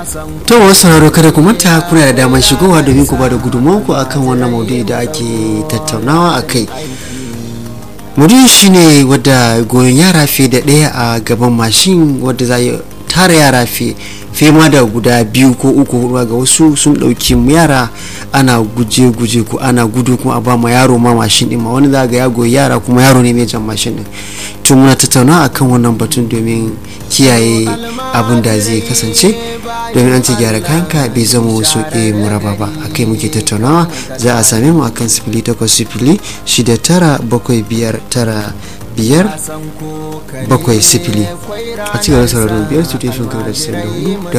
to wasu sauraro kada ku manta kuna da damar shigowa domin ku ba da gudunmanku akan wannan maudu'i da ake tattaunawa a kai maudu'i shine wadda goyon yara fiye da ɗaya a gaban mashin wadda za tara yara fiye ma da guda biyu ko uku hudu ga wasu sun ɗauki yara ana guje-guje ko ana gudu kuma a ba ma yaro ma mashin ɗin ma wani za ga ya goyi yara kuma yaro ne mai jan mashin ɗin tun muna tattauna akan wannan batun domin kiyaye abin da zai kasance domin an ce gyara kayanka bai zama wasu ke muraba ba a kai muke tattaunawa za a same mu akan sifili takwas sifili shida tara bakwai biyar tara biyar bakwai sifili a cikin sauraron biyar su teshin kawai da